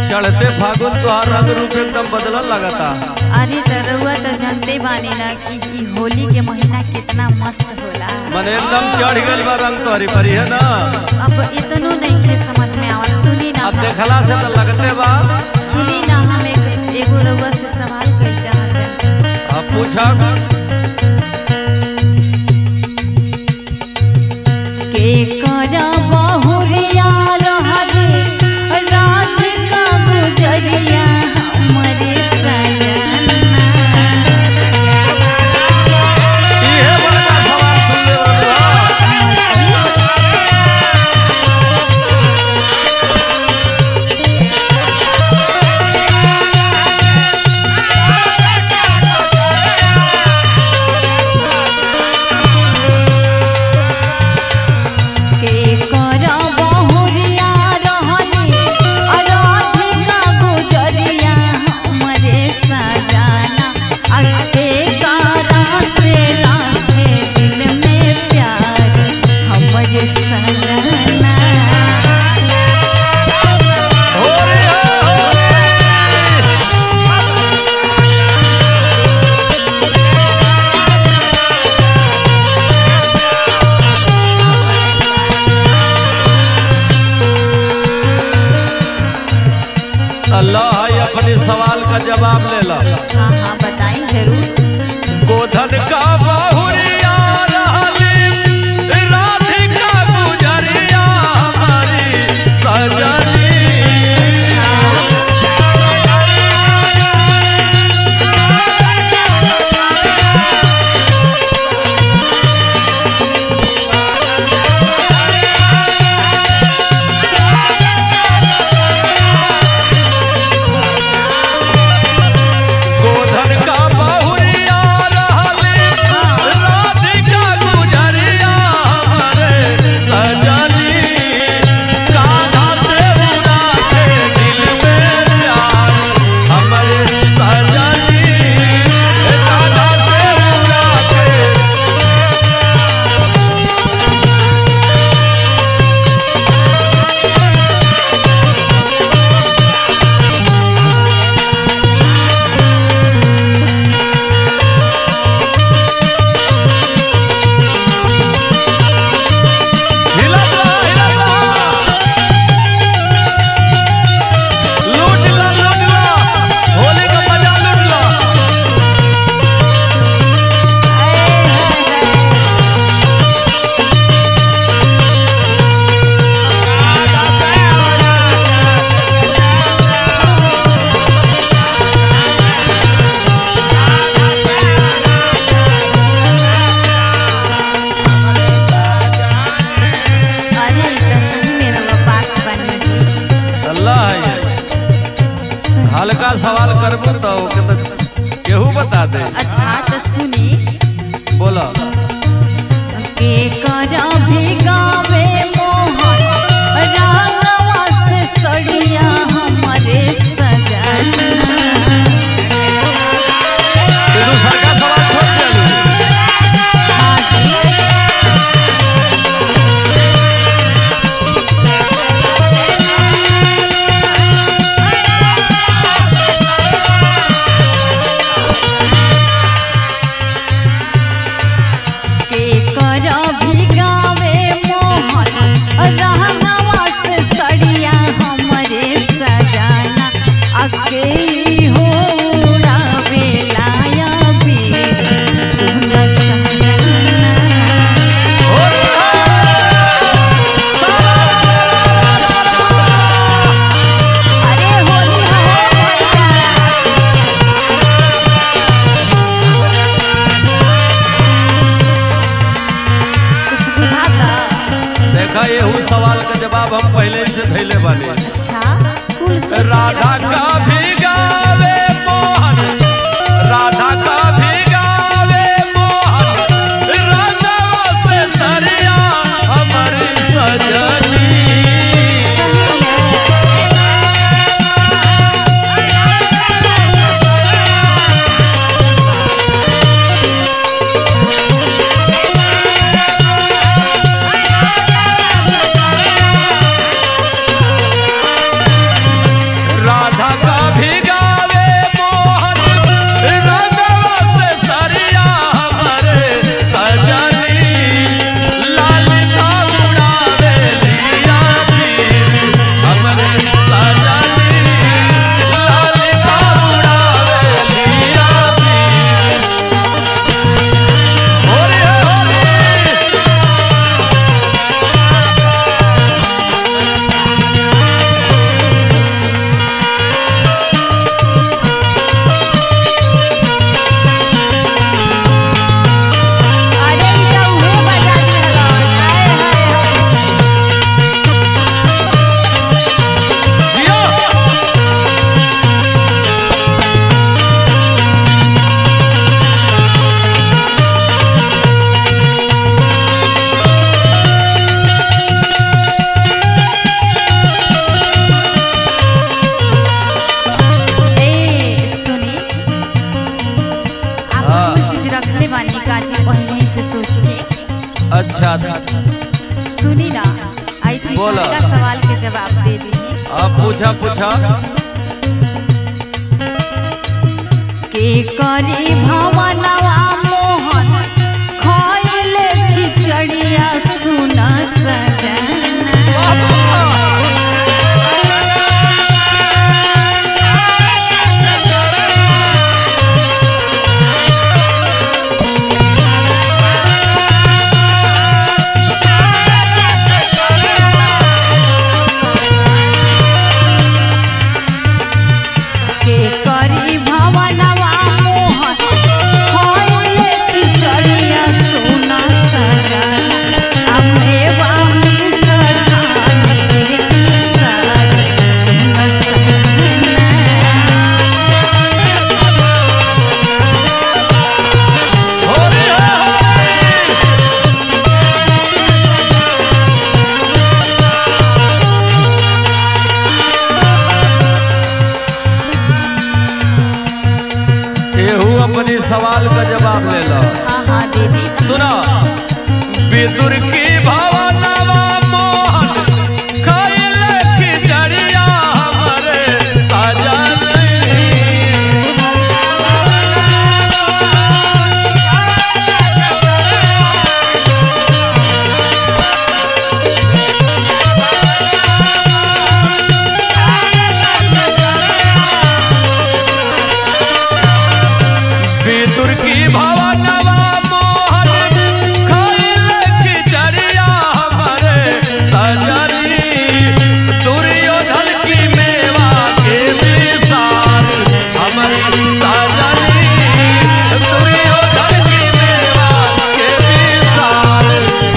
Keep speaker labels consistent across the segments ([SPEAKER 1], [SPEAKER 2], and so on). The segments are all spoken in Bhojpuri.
[SPEAKER 1] चढ़ते फागुन तोहार रंग रूप एकदम बदलल लगता
[SPEAKER 2] अरे त रउआ त जानते बानी ना कि ई होली के महीना कितना मस्त होला
[SPEAKER 1] मन एकदम चढ़ गइल बा रंग तोहरी परी है ना
[SPEAKER 2] अब इतनो नहीं के समझ में आवत सुनी ना
[SPEAKER 1] अब
[SPEAKER 2] हम-
[SPEAKER 1] देखला से तो लगते बा
[SPEAKER 2] सुनी ना हम एक एगो रउआ से सवाल कर चाहत हनी।
[SPEAKER 1] अब पूछा
[SPEAKER 2] के करा बहुरिया रहले रात का गुजरिया हमरे सजना
[SPEAKER 1] इहे बड़का सवाल सुन ले रहा
[SPEAKER 2] के कर बहुरिया रहले अराधिका गुजरिया हमरे सजाना अके कारा से राखे दिल में प्यार हमरे सजना
[SPEAKER 1] हो रे हो रे अल्लाह है अपनी सवाल का जवाब ले ला
[SPEAKER 2] हाँ हाँ बताएं जरूर
[SPEAKER 1] गोधन का बहुरिया रहली राधिका गुजरिया हमारी सजनी गोधन का बहुरिया रहली राधिका गुजरिया हमारे सजनी कान्हा से उड़ा के दिल में प्यार हमारे सजनी कान्हा से उड़ा के हिलत रहा, हिलत रहा। लूट ला, लूट ला। होली का मजा लूट ला।
[SPEAKER 2] अरे ई त सही में रउआ पास बनी जी
[SPEAKER 1] अल्लाह है ये। हल्का सवाल करबू तो ओके तो केहू बता दे
[SPEAKER 2] अच्छा तो सुनी
[SPEAKER 1] बोला
[SPEAKER 2] के कर भिगावे मोहन रागवा से सड़िया हमरे सजना
[SPEAKER 1] ये दूसरा का सवाल छोड़ देलू
[SPEAKER 2] हाँ जी के कर भिगावे मोहन रहनवा से सड़िया हमरे सजाना अके हो उड़ावे लाया भी सुन सजना अरे होली कुछ बुझाता
[SPEAKER 1] देखा ये सवाल का जवाब हम पहले ही से धैले बानी
[SPEAKER 2] अच्छा कुल सोच के
[SPEAKER 1] राधा
[SPEAKER 2] रखना
[SPEAKER 1] का
[SPEAKER 2] होगा।
[SPEAKER 1] भी गावे मोहन राधा का भी गावे मोहन राधा से सरिया हमारी सजनी
[SPEAKER 2] सही है
[SPEAKER 1] राधा अच्छा
[SPEAKER 2] सुनी ना आई थी
[SPEAKER 1] बोला।
[SPEAKER 2] का सवाल के जवाब दे दी
[SPEAKER 1] अब पूछा पूछा
[SPEAKER 2] के करी भवनवा मोहन खइले खिचड़िया सुना सजना के करी भवनवा मोहन खइले खिचड़िया सुना सजना अम्मे वामी सखान के साथ सुना सजना
[SPEAKER 1] होरे होरे। एहू अपनी सवाल का जवाब ले लो
[SPEAKER 2] हाँ हाँ देवी
[SPEAKER 1] सुनो विदुर की भवनवा मोहन खइले खिचड़िया हमरे सजन विदुर की भवनवा मोहन खइले खिचड़िया हमरे सजनी दुर्योधन की मेवा के विसार हमारी सजनी दुर्योधन की मेवा के विसार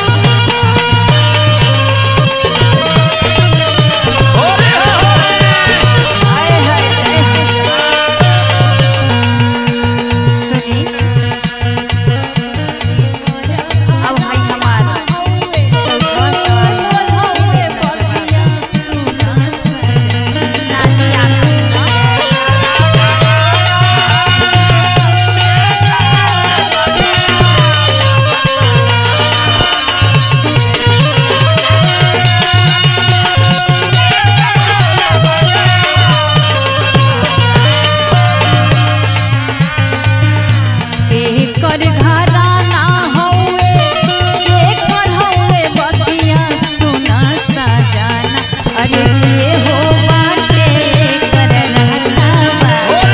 [SPEAKER 1] होरे होरे।
[SPEAKER 2] आए हाय सुनी अब भाई हमारा चौथा सवाल नाची आना के कर घराना हौवे के कर हौवे बतिया सुना सजाना अरे के हो बाटे कर रहता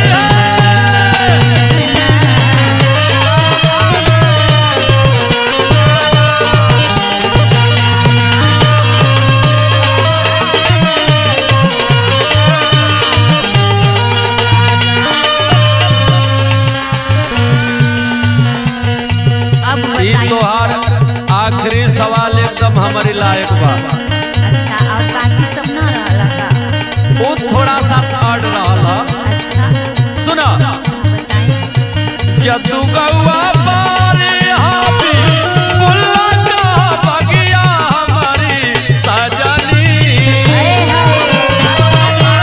[SPEAKER 2] अब
[SPEAKER 1] ई
[SPEAKER 2] बताइए
[SPEAKER 1] तोहार आखिरी सवाल एकदम हमारी लायक बा
[SPEAKER 2] अच्छा और बाकी सब ना रहला का
[SPEAKER 1] वो थोड़ा सा थर्ड रहल ह।
[SPEAKER 2] अच्छा
[SPEAKER 1] सुना
[SPEAKER 2] बताइए
[SPEAKER 1] यदु गौआ बारे हाबी बुल्ला का बगिया हमारी सजनी
[SPEAKER 2] अरे हाय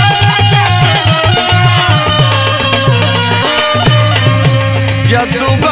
[SPEAKER 1] यदु